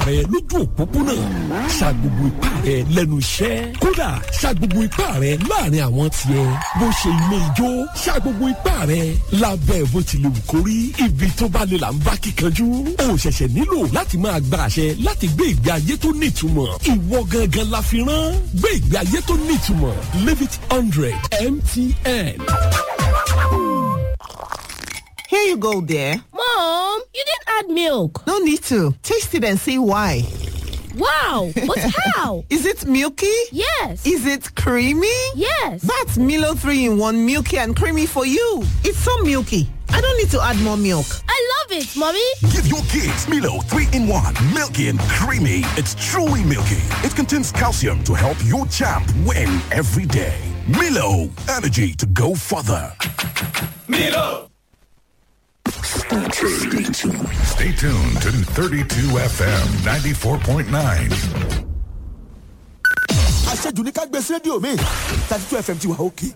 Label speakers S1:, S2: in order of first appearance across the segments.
S1: rẹ lójú òpópónà sa gbogbo ipá rẹ lẹ́nu iṣẹ́ kódà sa gbogbo ipá rẹ láàrin àwọn tiẹ̀ bó ṣe ilé ijó sa gbogbo ipá rẹ lábẹ́ bó ti lè wù kó rí ibi tó bá lè là ń bá kíkanjú o ṣẹ̀ṣẹ̀ nílò láti máa gba àṣẹ láti gbé ìgbé ayé tó nítumọ̀ ìwọ gangan la fi rán gbé ìgbé ayé tó nítumọ̀ live it hundred mtn.
S2: Here you go, dear.
S3: Mom, you didn't add milk.
S2: No need to. Taste it and see why.
S3: Wow, but how?
S2: Is it milky?
S3: Yes.
S2: Is it creamy?
S3: Yes.
S2: That's Milo 3 in 1 milky and creamy for you. It's so milky. I don't need to add more milk.
S3: I love it, Mommy.
S4: Give your kids Milo 3 in 1. Milky and creamy. It's truly milky. It contains calcium to help your champ win every day. Milo, energy to go further.
S5: Milo.
S6: Stay tuned to 32 FM 94.9.
S7: àṣejù ní ká gbé sí rédíò mi thirty two fm ti wà òkè.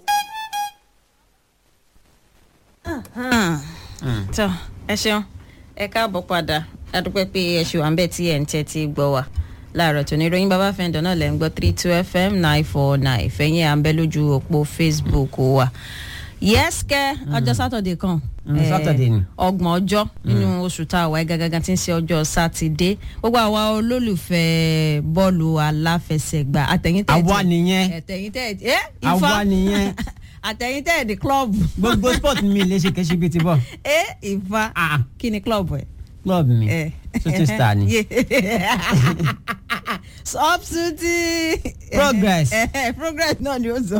S8: tọ́ ẹ ṣeun ẹ káàbọ̀ padà adúpẹ́ pé ẹ ṣe wà ń bẹ̀ tí ẹ̀ ń tẹ́ ti gbọ́ wa láàárọ̀ tó ní ìròyìn bàbá fẹ́ǹdọ̀ náà lẹ́ ń gbọ́ three two fm nine four nine fẹ̀yìn à ń bẹ́ lójú òpó facebook wa yẹ́sìkẹ́ ọjọ́ sátọ̀dẹ̀ kan
S9: Mm,
S8: eh,
S9: Saturday ni.
S8: ọgbọ̀n ọjọ́ nínú oṣù tá a wà gangan tí ń ṣe ọjọ́ sátidé gbogbo àwa olólùfẹ́ bọ́ọ̀lù aláfẹsẹ̀gbá àtẹ̀yìntẹ̀
S9: Àwa nìyẹn.
S8: àtẹ̀yìntẹ̀ ẹ́ ifá
S9: Àwa nìyẹn.
S8: àtẹ̀yìntẹ̀ di club
S9: gbogbo sport mi lè ṣe kẹ́sí bíi ti bọ̀.
S8: ẹ́ ifá kí ni club ẹ̀.
S9: club mi shooting star ni.
S8: substitute.
S9: Progress.
S8: progress náà ni ó sọ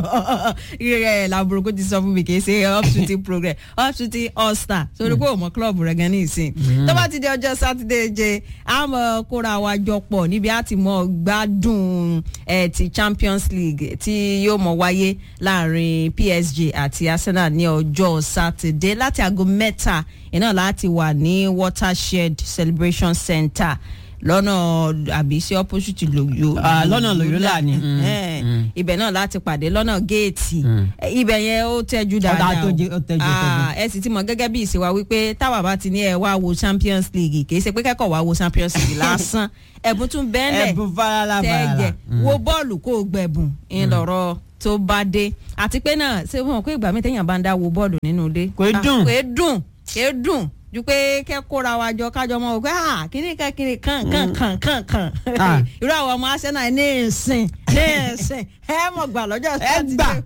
S8: rẹ làbúrò kó ti sọ fún mi kì í ṣe upshooting progress upshooting all star torí pé òmò club rẹ gan ní ìsìn tó bá ti di ọjọ́ sátidé jẹ a mọ̀ kóra wa jọ pọ̀ níbi a ti mọ̀ gbádùn eh, ti champions league tí yóò mọ̀ wáyé láàrin psg àti arsenal ní ọjọ́ sátidé láti aago mẹ́ta iná láti wà ní watershed celebration center lọ́nà àbí sí opposite lòyò.
S9: Ah, lọ́nà Loyola ni. Mm,
S8: Eh,
S9: mm.
S8: ibẹ̀ náà láti pàdé lọ́nà géètì Eh, ibẹ̀ yẹn ó tẹ́jú
S9: Ọ̀dà
S8: dáadáa
S9: tó
S8: o.
S9: jẹ- ó tẹ́jú, ó
S8: Ah, ẹ sì ti mọ̀ gẹ́gẹ́ bí ìṣèwà wípé táwa bá ti ní ẹ wá wo champions league kì í ṣe pé kẹ́kọ̀ọ́ wá wo champions league lásán ẹ̀bùn tún bẹ́ẹ̀lẹ̀
S9: Ẹ̀bùn farala farala.
S8: tẹ́jẹ̀
S9: Mm.
S8: wo bọ́ọ̀lù kó o gbẹ̀bùn ńlọrọ̀ tó bá dé àti pé náà ṣé wọn pé ìgbà mi téèyàn bá ń dá wo bọ́ọ̀lù nínú ilé.
S9: Kò í
S8: Ah,
S9: dùn.
S8: kò í dùn kò í dùn ju pé kẹ́ kóra wa jọ kájọ mọ́ o pé ah kíní kan kíní kan kan kan kan kan
S9: Ah.
S8: irú àwọn ọmọ arsenal ní ìsìn ní ìsìn ẹ mọ̀ gbà lọ́jọ́ sátidé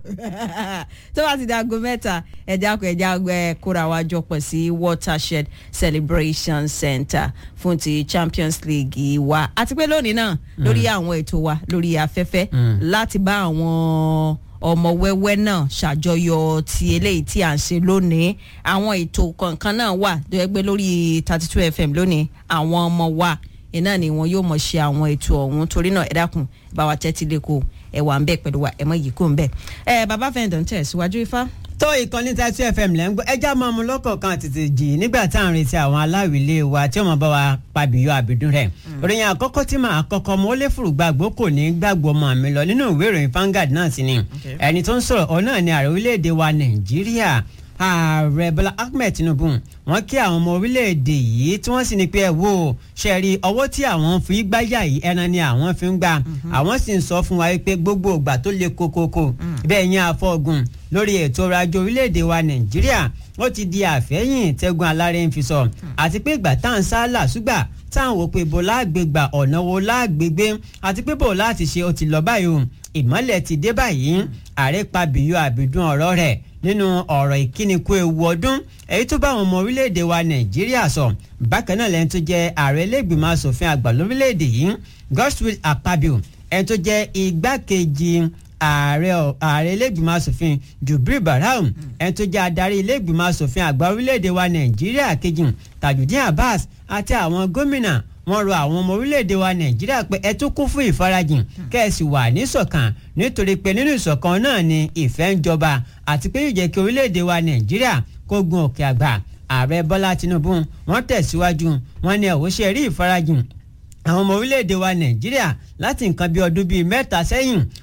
S8: tó bá ti di aago mẹ́ta ẹ̀já kọ ẹ̀já ẹ kóra wa jọ pọ̀ sí watershed celebration center fún ti champions league wa àti pé lónìí náà lórí àwọn ètò wa lórí afẹ́fẹ́ láti bá àwọn ọmọ wẹ́wẹ́ náà ṣàjọyọ̀ ti eléyìí tí à ń ṣe lónìí àwọn ètò kọ̀ọ̀kan náà wà tó yẹ pé lórí thirty two fm lónìí àwọn ọmọ wa iná ni wọn yóò mọ̀ ṣe àwọn ètò ọ̀hún torí náà ẹ dákun bá wa tẹ́tí lẹ́kọ̀ọ́ ẹ wà ń bẹ̀ pẹ̀lú wa ẹ mọ̀ yìí kò ń bẹ̀ ẹ bàbá fẹ́ǹdọ̀ ń tẹ̀ síwájú ifá.
S9: tó ìkànnì thirty fm lẹ́ ń gbọ́ ẹja máa mú lọ́kọ̀ọ̀kan tètè jì nígbà tá à ń retí àwọn aláwìlé wa tí wọ́n bá wa pabiyọ àbídún rẹ̀ ìròyìn àkọ́kọ́ tí màá kọ́kọ́ mọ́ ó lé fùrù gbàgbó kò ní gbàgbọ́ ọmọ mi lọ nínú ìwé ìròyìn Vanguard náà sí ni ẹni tó ń sọ̀rọ̀ ọ náà ni ààrẹ orílẹ̀-èdè wa Nàìjíríà ààrẹ Bọ́lá Ahmed Tinubu wọ́n kí àwọn ọmọ orílẹ̀-èdè yìí tí wọ́n sì ní pé ẹ wo ṣe rí ọwọ́ tí àwọn fi gbáyà yìí ẹran ni àwọn fi ń gbà àwọn sì ń sọ fún wa pé gbogbo ìgbà tó le kokoko bẹ́ẹ̀ yẹn àfọ̀gùn lórí ètò ọrọ̀ ajé orílẹ̀-èdè wa Nàìjíríà ó ti di àfẹ́yìn tẹ́gun alárẹ̀ ń fi sọ àti pé ìgbà tá à ń sá làṣúgbà táwọn wò pé bó láàgbégbà ọ̀nà wo láàgbégbé àti pé bó láti ṣe ó ti lọ báyìí o ìmọ́lẹ̀ ti dé báyìí ààrẹ pa bìyọ àbìdún ọ̀rọ̀ rẹ̀ nínú ọ̀rọ̀ ìkíni kú ewu ọdún èyí tó bá àwọn ọmọ orílẹ̀-èdè wa nàìjíríà sọ bákan náà lẹ́ni tó jẹ́ ààrẹ ilé-ìgbìmọ̀ asòfin àgbà lórílẹ̀-èdè yìí godswill akpabio ẹni tó jẹ́ igbákejì ààrẹ ààrẹ ilé-ìgbìmọ̀ asòfin jubril barham ẹni tó jẹ́ adarí ilé-ìgbìmọ̀ asòfin àgbà orílẹ̀-èdè wa nàìjíríà kejì tajudeen abbas àti àwọn gómìnà wọ́n rọ àwọn ọmọ orílẹ̀-èdè wa nàìjíríà pé ẹ tún kún fún ìfarajìn kẹ́ẹ̀sì wà níṣọ̀kan nítorí pé nínú ìṣọ̀kan náà ni ìfẹ́ ń jọba àti pé yóò jẹ́ kí orílẹ̀-èdè wa nàìjíríà kó gun òkè àgbà ààrẹ bọ́lá tinubu wọ́n tẹ̀síwájú wọ́n ní ẹ̀wọ́ṣẹ́ rí ìfarajìn àwọn ọmọ orílẹ̀-èdè wa nàìjíríà láti nǹkan bí ọdún bíi mẹ́ta sẹ́yìn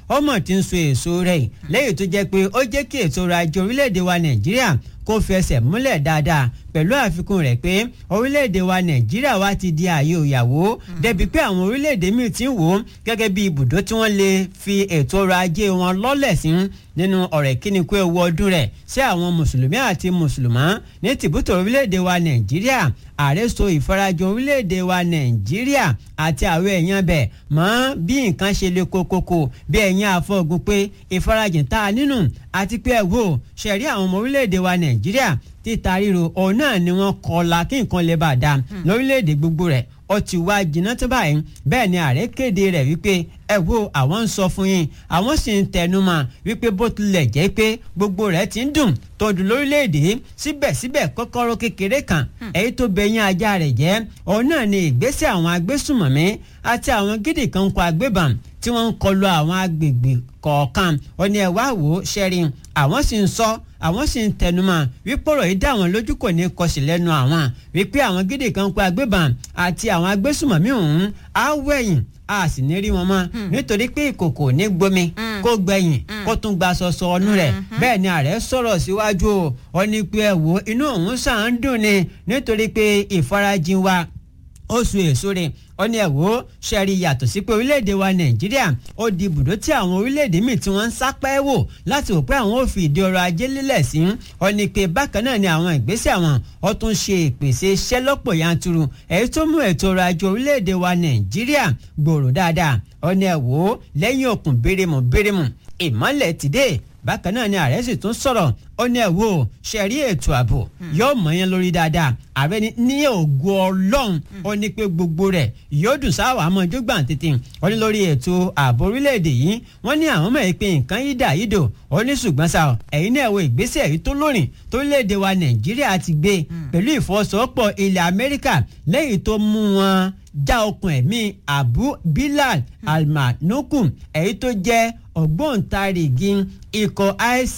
S9: ọmọ tí ń so èso rẹ̀ lẹ́yìn tó jẹ́ pé ó jẹ́ kí ètò ọrọ̀ ajé orílẹ̀-èdè wa nàìjíríà kó fẹsẹ̀ múlẹ̀ dáadáa pẹ̀lú àfikún rẹ̀ pé orílẹ̀-èdè wa nàìjíríà wa ti di ààyè òyàwó débi pé àwọn orílẹ̀-èdè míì ti ń wò ó gẹ́gẹ́ bí ibùdó tí wọ́n lè fi ètò ọrọ̀ ajé wọn lọ́lẹ̀ sí nínú ọ̀rẹ́ kíni kó ewu ọdún rẹ̀ sí àwọn mùsùlùmí àti mùsùlùmá ní tìbútò orílẹ̀-èdè wa nàìjíríà ààrẹ so ìfarajọ orílẹ̀-èdè wa nàìjíríà àti àwọn èèyàn bẹ̀ mọ́ bí nǹkan ṣe le kokoko bí ẹ̀yìn àfọ̀gùn pé ìfarajìn tá a nínú àti pé ẹ̀ wò ṣẹ̀rí àwọn ọmọ orílẹ̀-èdè wa nàìjíríà títa ríro òun náà ni wọ́n kọlà kí nǹkan lè bá a dá lórílẹ̀‐èdè gbogbo rẹ̀ ó ti wá jìnnà tó báyìí bẹ́ẹ̀ ni ààrẹ kéde rẹ̀ wípé ẹ wo àwọn ń sọ fún yín àwọn sì ń tẹnu mọ́ wípé bó tilẹ̀ jẹ́ pé gbogbo rẹ̀ ti ń dùn tó dùn lórílẹ̀‐èdè síbẹ̀síbẹ̀ kọ́kọ́rọ́ kékeré kan èyí tó bẹ̀yìn ajá rẹ̀ jẹ́ òun náà ni ìgbésẹ̀ àwọn agbésùmọ̀mí àti àwọn gidi kan kọ agbébọn tí wọ́n ń kọlu àwọn agbègbè kọ̀ọ̀kan ó ní ẹ wá wò ó ṣẹ́rí àwọn sì ń sọ àwọn sì ń tẹnumọ́ wípé ọ̀rọ̀ yìí dá àwọn lójú kò ní kọsí lẹ́nu àwọn wípé àwọn gidi kan kó agbébọn àti àwọn agbésùmọ̀mí ọ̀hún á wẹ̀yìn a sì ní rí wọn mọ́ nítorí pé ìkòkò ní gbomi kó gbẹ̀yìn kó tún gba sọsọ ọnú rẹ̀ bẹ́ẹ̀ ni ààrẹ sọ̀rọ̀ síwájú o ó ní pé ẹ wò inú òun sàn ń dùn ni nítorí pé ìfarajìn wa oṣù èso rẹ̀ ó ní ẹ̀wọ́ ṣẹ́rí yàtọ̀ sí pé orílẹ̀-èdè wa nàìjíríà ó di ibùdó tí àwọn orílẹ̀-èdè míì tí wọ́n ń sápẹ́ wò láti wò pé àwọn ò fi ìdí ọrọ̀ ajé lílẹ̀ sí ó ní pé bákan náà ni àwọn ìgbésẹ̀ àwọn ó tún ṣe ìpèsè iṣẹ́ lọ́pọ̀ yanturu èyí tó mú ètò ọrọ̀ ajé orílẹ̀-èdè wa nàìjíríà gbòòrò dáadáa ó ní ẹ̀wọ́ lẹ́yìn òkun bérémù bérémù ìmọ́lẹ̀ ti dé bákan náà ni ààrẹ sì tún sọ̀rọ̀ ó ní ẹ̀ wò ṣẹ̀rí ètò ààbò yóò mọ̀ yẹn lórí dáadáa ààrẹ ní ní ògo ọlọ́run ó ní pé gbogbo rẹ̀ yóò dùn sáwà àmọ́ ijó gbà tètè ó ní lórí ètò ààbò orílẹ̀-èdè yìí wọ́n ní àwọn mọ̀ pé nǹkan yí dà yí dò ó ní ṣùgbọ́n sá ẹ̀yin náà wo ìgbésẹ̀ èyí tó lórin torílẹ̀-èdè wa nàìjíríà ti gbé pẹ̀lú ìfọwọ́sowọ́pọ̀ ilẹ̀ amẹ́ríkà lẹ́yìn tó mú wọn já okùn ẹ̀mí abu bilal almanukun èyí tó jẹ́ ògbóǹtarìgì ikọ̀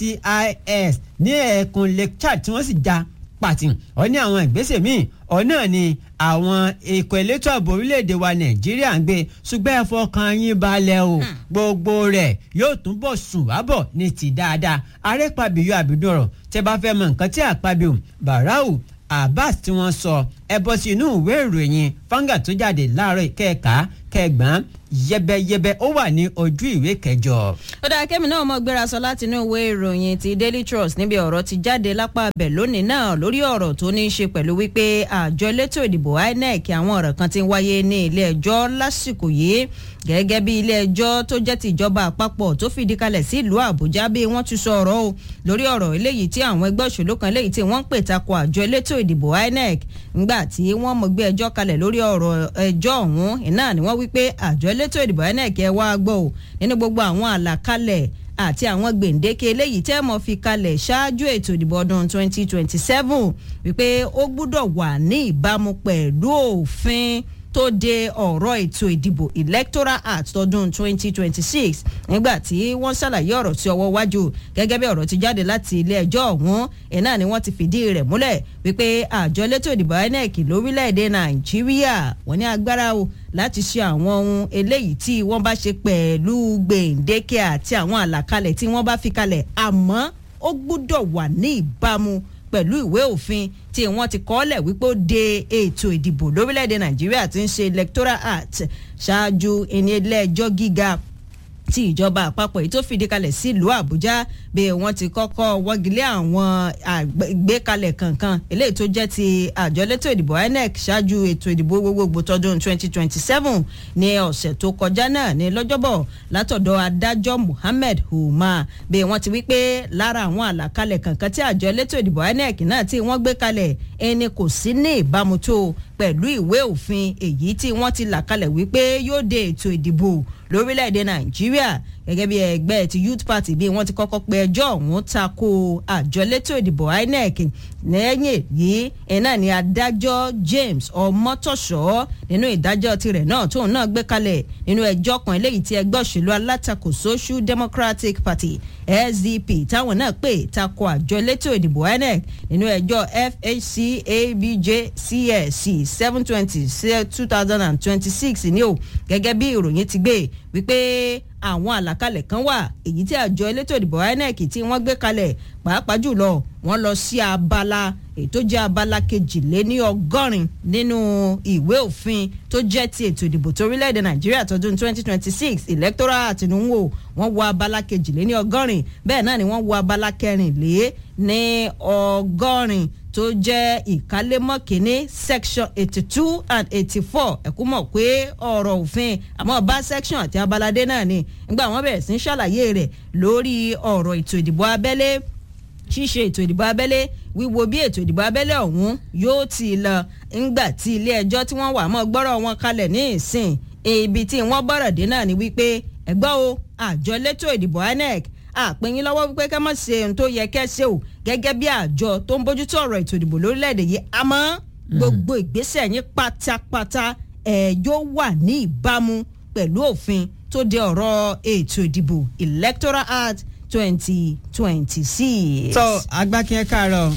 S9: ICIS ní ẹkùn Lake Chad tí wọ́n sì já pàtì ọ ní àwọn ìgbésẹ̀ míì ọ náà ni àwọn ikọ̀ elétò ààbò orílẹ̀-èdè wa Nàìjíríà ń gbé ṣùgbọ́n ẹ fọkàn yín balẹ̀ o gbogbo rẹ̀ yóò túbọ̀ sùn wábọ̀ ní ti dáadáa arẹ́pàbíyọ àbídọ̀rọ̀ tẹ́ bá fẹ́ mọ nǹkan tí àpábíò Barau Abbas tí wọ́n sọ ẹ bọ́ sí inú ìwé ìròyìn fanga tó jáde láàárọ̀ kẹ́ẹ̀ka kẹgbọ́n yẹbẹyẹbẹ ó wà ní ojú ìwé kẹjọ.
S8: ó dáa kẹ́mi náà mọ̀ gbéra sọ láti inú ìwé ìròyìn ti Daily Trust níbi ọ̀rọ̀ ti jáde lápá abẹ lónìí náà lórí ọ̀rọ̀ tó ní í ṣe pẹ̀lú wípé àjọ elétò ìdìbò INEC àwọn ọ̀rọ̀ kan ti ń wáyé ní ilé ẹjọ́ lásìkò yìí gẹ́gẹ́ bí ilé ẹjọ́ tó jẹ́ ti ìjọba àpapọ̀ tó fìdí kalẹ̀ sí ìlú Àbújá bí wọ́n ti sọ ọ̀rọ̀ o lórí ọ̀rọ̀ eléyìí tí àwọn ẹgbẹ́ òṣèlú kan eléyìí tí wọ́n ń pè takò àjọ elétò ìdìbò INEC ńgbà tí wọ́n mọ̀ gbé ẹjọ́ kalẹ̀ lórí ọ̀rọ̀ ẹjọ́ ọ̀hún iná ni wọ́n wí pé àjọ elétò ìdìbò INEC ẹ wá gbọ́ ò nínú gbogbo àwọn àlàkalẹ̀ àti àwọn gbèǹdéke eléyìí tẹ́ mọ̀ fi kalẹ̀ ṣáájú ètò ìdìbò ọdún 2027 wípé ó gbúdọ̀ wà ní ìbámu pẹ̀lú òfin tó de ọ̀rọ̀ ètò ìdìbò electoral act tọdún 2026 nígbà tí wọ́n ṣàlàyé ọ̀rọ̀ tí ọwọ́ wájú gẹ́gẹ́ bí ọ̀rọ̀ ti jáde láti ilé ẹjọ́ ọ̀hún ẹ̀ náà ni wọ́n ti fìdí rẹ̀ múlẹ̀ wípé àjọ elétò ìdìbò INEC lórílẹ̀‐èdè nàìjíríà wọ́n ní agbára o láti ṣe àwọn ohun eléyìí tí wọ́n bá ṣe pẹ̀lú gbèǹdéke àti àwọn àlàkalẹ̀ tí wọ́n bá fi kalẹ̀ àmọ́ ó gbúdọ̀ wà ní ìbámu pẹ̀lú ìwé òfin tí wọ́n ti kọ́lẹ̀ wípé ó de ètò ìdìbò lórílẹ̀‐èdè nàìjíríà tí ń ṣe electoral act ṣáájú ẹni ilé ẹjọ́ gíga tí ìjọba àpapọ̀ yìí tó fìdí kalẹ̀ sílùú àbújá bí wọ́n ti kọ́kọ́ wọ́gilé àwọn àgbékalẹ̀ kankan eléyìí tó jẹ́ ti àjọ elétò ìdìbò inec ṣáájú ètò ìdìbò gbogbogbò tọdún 2027 ní ọ̀sẹ̀ tó kọjá náà ní lọ́jọ́bọ̀ látọ̀dọ̀ adájọ́ muhammed umar bí wọ́n ti wí pé lára àwọn àlàkalẹ̀ kankan tí àjọ elétò ìdìbò inec náà tí wọ́n gbé kalẹ̀ ẹni kò sí ní ìbámu tó pẹ̀lú ìwé òfin èyí tí wọ́n ti là kalẹ̀ wípé yóò de ètò ìdìbò lórílẹ̀‐èdè nàìjíríà gẹ́gẹ́ bí ẹgbẹ́ ti youth party bí wọ́n ti kọ́kọ́ pe ẹjọ́ ọ̀hún tako àjọ elétò ìdìbò inec lẹ́yìn èyí iná ni adájọ́ james ọmọtọ̀ṣọ́ nínú ìdájọ́ tirẹ̀ náà tóun náà gbé kalẹ̀ nínú ẹjọ́ kan eléyìí tí ẹgbẹ́ òṣèlú alátakò social democratic party sdp táwọn náà pè tako àjọ elétò ìdìbò inec nínú ẹjọ́ fhc abj csc seven twenty sí two thousand and twenty six ní o gẹ́gẹ́ bí ìròyìn ti gbé wípé àwọn àlàkalẹ̀ kan wà èyí tí àjọ elétò ìdìbò inec tí wọ́n gbé kalẹ̀ pàápàá jùlọ wọ́n lọ sí abala ètò jẹ́ abala kejìléní ọgọ́rin nínú ìwé òfin tó jẹ́ ti ètò ìdìbò torílẹ̀-èdè nàìjíríà tọdún 2026 electoral àtinúwò wọ́n wo abala kejìléní ọgọ́rin bẹ́ẹ̀ náà ni wọ́n wo abala kẹrìnlé ní ọgọ́rin tó jẹ́ ìkálémọ́ kínní section eighty two and eighty four ẹ̀kú mọ̀ pé ọ̀rọ̀ òfin àmọ́ bá section àti abalade náà ni nígbà wọ́n bẹ̀rẹ̀ sí ń ṣàlàyé rẹ̀ lórí ọ̀rọ̀ ètò ìdìbò abẹ́lé ṣíṣe ètò ìdìbò abẹ́lé wíwo bí ètò ìdìbò abẹ́lé ọ̀hún yóò ti lọ ńgbà tí ilé ẹjọ́ tí wọ́n wà mọ́ gbọ́rọ̀ wọn kalẹ̀ ní ìsìn ibi tí wọ́n bọ̀rọ̀ dé náà ni wípé ẹgbẹ́ o àjọ elétò ìdìbò inec àpínyín lọ́wọ́ wípé ká má ṣe ohun tó yẹ kẹ́ ṣe o gẹ́gẹ́ bí àjọ tó ń bójútó ọ̀rọ̀ ètò ìdìbò lórílẹ̀‐èdè yìí àmọ́ gbogbo ìgbésẹ̀ yín pátápátá ẹ̀ yóò wà ní ìbámu pẹ̀lú òfin tó de ọ̀rọ̀ ètò ìdìbò electoral act twenty twenty six.
S9: tọ́ agbákin ẹ káàárọ̀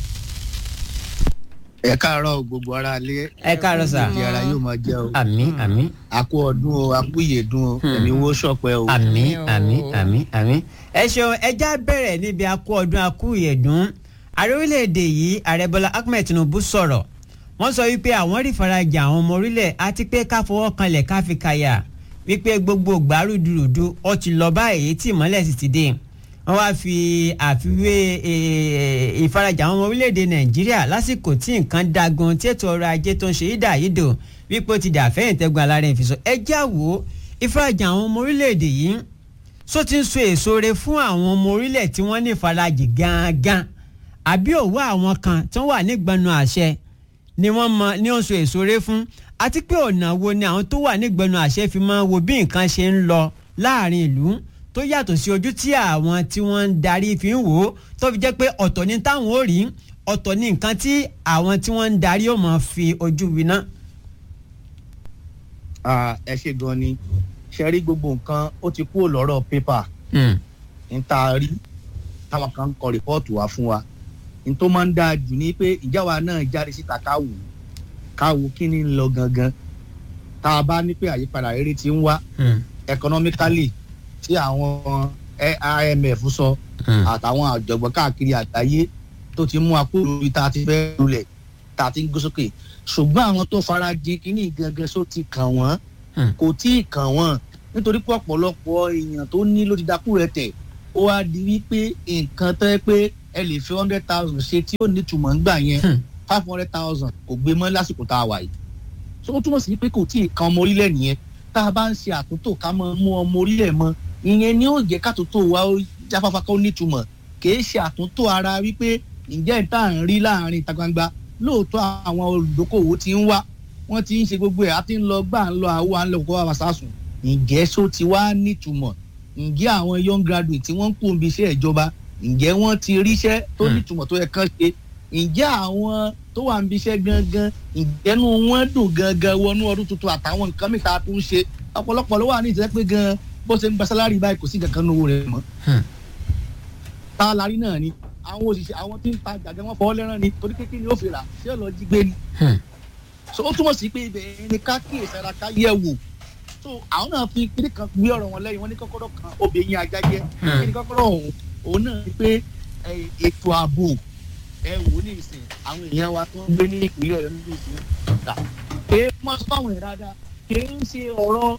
S10: ẹ káàárọ̀ gbogbo ara ilé
S9: ẹ káàárọ̀ sà
S10: ìdí ara yóò máa jẹ o
S9: àmì àmì
S10: àkú ọdún o àkú ìyèdún o ẹ̀mí wo ṣọpẹ́ o.
S9: àmì àmì àmì àmì. ẹ ṣeun ẹja bẹ̀rẹ̀ níbi akú ọdún akú ìyẹ̀dún ààrẹ orílẹ̀-èdè yìí ààrẹ bọ́lá ahmed tinubu sọ̀rọ̀ wọ́n sọ wípé àwọn rí ìfarajì àwọn ọmọ orílẹ̀ àti pé ká fọwọ́ kanlẹ̀ ká fi kàyà wípé gbogbo gbàrúdurùdu ó ti lọ báyìí tí ìmọ́lẹ̀ sì ti dé wọ́n wá fi àfiwé ìfarajì àwọn ọmọ orílẹ̀-èdè nàìjíríà lásìkò tí nǹkan dagun tí ètò ọrọ̀ ajé tó ń ṣe yídà yídò wípé ó ti dà fẹ́yìntẹ́gun alárẹ̀ ìfisọ ẹ já wo ìfarajì àwọn ọmọ orílẹ̀-èdè yìí só ti ń so èso re fún àwọn ọmọ orílẹ̀ tí wọ́n ní ìfarajì gangan àbí òwò àwọn kan tí wọ́n wà nígbọnú àṣẹ ni wọ́n mọ ní ó ń so èso re fún àti pé ọ̀nà wo ni àwọn tó wà nígbọnú àṣẹ fi máa wo bí nǹkan ṣe ń lọ láàrin ìlú tó yàtọ̀ sí ojú tí àwọn tí wọ́n ń darí fi ń wò ó tó fi jẹ́ pé ọ̀tọ̀ ni táwọn ò rí ọ̀tọ̀ ni nǹkan tí àwọn tí wọ́n ń darí ò mọ̀ fi ojú winá.
S10: ẹ ṣe gan ni ṣe rí gbogbo nǹkan ó ti kúrò lọ́rọ̀ pépà n ta rí táwọn kan ń kọ rìpọ́ọ̀tù wá fún wa n tó máa ń dáa jù ní pé ìjáwa náà jáde síta káwò káwò kí ni ń lọ gangan tá a bá ní pé àyípadà rere ti ń wá economically tí àwọn imf sọ àtàwọn àjọgbọ́n káàkiri àgbáyé tó ti mú akúrò orí tá a ti fẹ́ lulẹ̀ tá a ti ń gbé sókè ṣùgbọ́n àwọn tó fara di kíní gangan só ti kàn wọ́n kò tí ì kàn wọ́n nítorí pé ọ̀pọ̀lọpọ̀ èèyàn tó ní ló ti dákú rẹ tẹ̀ ó wá di wípé nǹkan tẹ́ pé ẹ lè fi hundred thousand ṣe tí ó ní túmọ̀ ńgbà yẹn five hundred thousand kò gbé mọ́ lásìkò tá a wà yìí so ó túmọ̀ sí pé kò tí ì kan ọmọ orílẹ̀ nìyẹn tá a bá ń ṣe àtúntò ká mọ mú ọmọ orílẹ̀ mọ́ ìyẹn ni ó jẹ́ kátúntò wa ó jáfáfá kó nítumọ̀ kìí ṣe àtúntò ara wípé ǹjẹ́ ìta ń rí láàrin ìta gbangba lóòótọ́ àwọn olùdókòwò ti ń wá wọ́n ti ń ṣe gbogbo ẹ̀ á ti ń lọ gbà ń lọ àwọ̀ à ń lọ kó wá sásùn ǹjẹ́ só ti wá nítumọ̀ ǹjẹ́ àwọn young graduate tí wọ́n ń kó ibi iṣẹ́ ìjọba ǹjẹ́ wọ́n ti ríṣẹ́ tó nítumọ̀ tó yẹ kán ṣe ǹjẹ́ àwọn tó wà níbi iṣẹ́ gangan ìjẹ́nu wọn dùn gangan wọnú ọdún tuntun àtàwọn nǹkan mìta tó ń ṣe ọ̀pọ̀lọpọ̀ ló wà ní ìtẹ́ pé gan bó ṣe ń gba sálárì báyìí kò sí kankan nínú owó rẹ̀ mọ́. tá a larí náà ni àwọn òṣìṣẹ́ àwọn tí ń ta gàgẹ́ wọn fọwọ́ lẹ́rán ni torí kékeré ni ó fi rà ṣé ó lọ jí gbé ni. so ó túmọ̀ sí pé ibẹ̀ ni ká kíyèsí ara ká yẹ̀ wò so àwọn náà fi kíní kan gbé ọ̀rọ̀ wọn lẹ́yìn wọn ní kọ́kọ́rọ́ kan obìnrin ajá jẹ́ kíní kọ́kọ́rọ́ ọ̀hún òun náà ni pé ètò ààbò ẹ wò ní ìsìn àwọn èèyàn wa tó ń gbé ní ìpínlẹ̀ ọ̀yọ́ nínú ìsìn ọ̀tà èé mọ́ sọ fáwọn èèyàn dáadáa kìí ń ṣe ọ̀rọ̀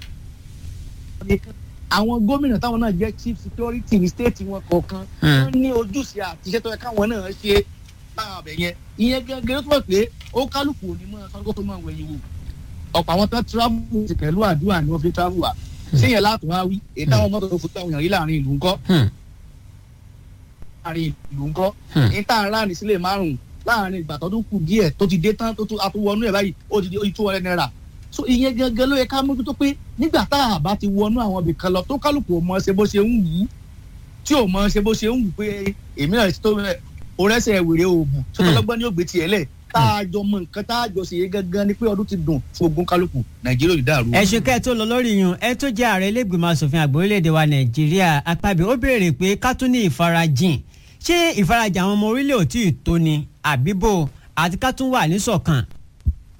S10: nìkan àwọn gómìnà táwọn náà jẹ́ chief security ní state wọn kọ̀ọ̀kan wọ́n ní ojúṣe àti iṣẹ́ tó yẹ káwọn náà ṣe láwọn abẹ yẹn ìyẹn gẹ́gẹ́ ló túbọ̀ pé ó kálukú òní mọ́ sọ́dọ́ tó máa wẹ̀yìn wò ọ̀pọ̀ àwọn tó travel ti pẹ̀lú àdúrà ni wọ́n fi travel wà ṣé yẹn láàtọ̀ wá wí èyí táwọn mọ́tò tó fojú àwọn èèyàn rí láàrin ìlú ńkọ́ láàrin ìlú ńkọ́ ní tá à ń ráàrin sílẹ̀ márùn-ún láàrin ìgbà tó tún kù díẹ̀ tó ti dé tán tó tún àtúwọnú ẹ̀ báyìí ó ti di ojú tó wọlé náírà so ìyẹn gangan ló yẹ ká mójútó pé nígbà tá a bá ti wọnú àwọn ibì kan lọ tó kálukú ò mọ ṣe bó ṣe ń wù ú tí ò mọ ṣe bó ṣe ń wù pé èmi náà ti tó orẹ́sẹ̀ wèrè òògùn tó tọ́lọ́gbọ́n ní ògbé tiẹ̀ lẹ̀ tá a jọ mọ nǹkan tá a jọ ṣe yé gangan ni pé ọdún ti dùn fún ogun kálukú nàìjíríà ò ní dàrú.
S9: ẹ ṣe kẹ́ ẹ tó lọ lórí yun ẹ tó jẹ́ ààrẹ ilégbèmọ̀ asòfin àgbà orílẹ̀-èdè wa nàìjíríà apábí ó béèrè pé ká tún ní ìfarajìn ṣé ìfarajìn àwọn ọmọ orílẹ̀ ò tí ì tó ni àbíbò àti ká tún wà níṣọ̀kan.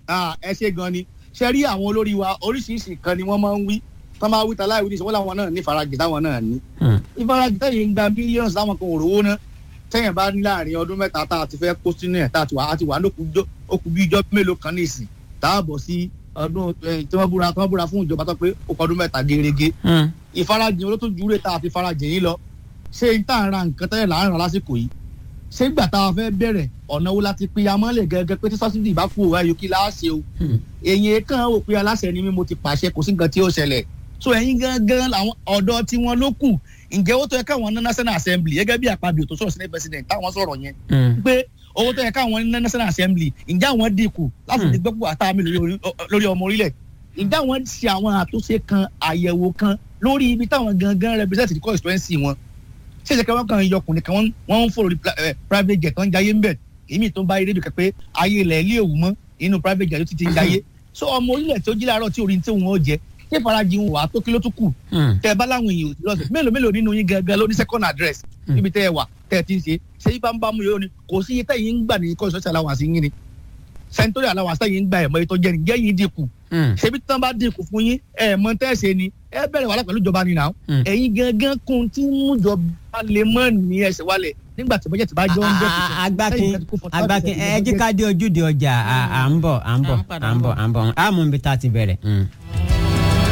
S10: Ah, ẹ ṣe gan ni ṣe rí àwọn olórí wa oríṣiríṣi kan ni wọ́n máa ń wí tán máa wí ta láì wí ní ìṣòwò làwọn náà ní ìfarajì táwọn náà ní. ìfarajì tẹ̀yìn ń gba mílíọ̀nù táwọn kan ò rówó ná tẹ̀yìn bá ní láàrin ọdún mẹ́ta tá a ti fẹ́ kó sínú ẹ̀ tá a ti wà á ti wà ó kú bí ijọ́ mélòó kan ní ìsìn tá a bọ̀ sí ọdún eh, tí wọ́n búra tí wọ́n búra fún ìjọba tó pé ó kọ ọdún mẹ́ta gerege ìfarajì olótó júre tá a fi farajì yín lọ ṣé n tá à ń ra nǹkan tẹ́lẹ̀ là ń ra lásìkò yìí ṣé gbà tá a fẹ́ bẹ̀rẹ̀ ọ̀nà wo láti pín amọ́lẹ̀ gẹ́gẹ́ pé tí sọ́sídì bá kú òwá yòókì láàṣẹ o èyí kan ò pé aláṣẹ ni mí mo ti pàṣẹ kò sí nǹkan tí ó ṣẹlẹ̀ so ẹ̀yin gangan làwọn ọ̀dọ́ tí wọ́n ló kù ǹjẹ́ owó tó yẹ káwọn ní national assembly gẹ́gẹ́ bí àpabio tó sọ̀rọ̀ senate president táwọn sọ̀rọ̀ yẹn pé owó tó yẹ káwọn ní national assembly ǹjẹ́ àwọn dínkù láti lè gbẹ́kù àtàmì lórí ọmọ orílẹ̀ ǹjẹ́ àwọn ṣe àwọn àtúnṣe kan àyẹ̀wò kan lórí ibi táwọn gangan represent the constituency wọn ṣé ìṣẹ̀kẹ́ wọn kàn yọkùnrin kan wọ́n ń fò lórí private jet wọ́n ń jayé ń bẹ̀ èmi tó ń bá rédíò kẹ pé ayé ilẹ̀ ilé òwú mọ́ inú private jet ló ti ti ń jayé so ọmọ orílẹ̀ tí ó jí láàárọ̀ tí orin tí òun ó jẹ ṣé farajì ń wà á tó kí ló tún kù tẹ bá láwọn èèyàn òsì lọ́sẹ̀ mélòó mélòó nínú yín gangan ló ní second address níbi tẹ́ ẹ wà tẹ́ ẹ ti ń ṣe ṣé yí bá ń bá mú yóò ní kò sí iye tẹ́yìn ń gbà ní kọ́ ìṣọ́ṣẹ́ allowance yín ni sẹ́ńtórì allowance tẹ́yìn ń gbà ẹ̀mọ́ ètò jẹ́ nìjẹ́ yín dínkù ṣebí tí wọ́n bá dínkù fún yín ẹ̀mọ́ tẹ́ ẹ ṣe ni ẹ bẹ̀rẹ̀ wàhálà pẹ̀lú ìjọba ni náà ẹ̀yin gangan kun tí mú ìjọba lè mọ́ ní ẹsẹ̀ wálẹ̀ nígbà tí bọ́jẹ̀ tí bá jọ ń jẹ́
S9: agbákin agbákin ẹ jí ká dé ojúde ọjà à ń bọ̀ à ń bọ̀ à ń bọ̀ à ń bọ̀ à mú ibi tá a ti bẹ̀rẹ̀.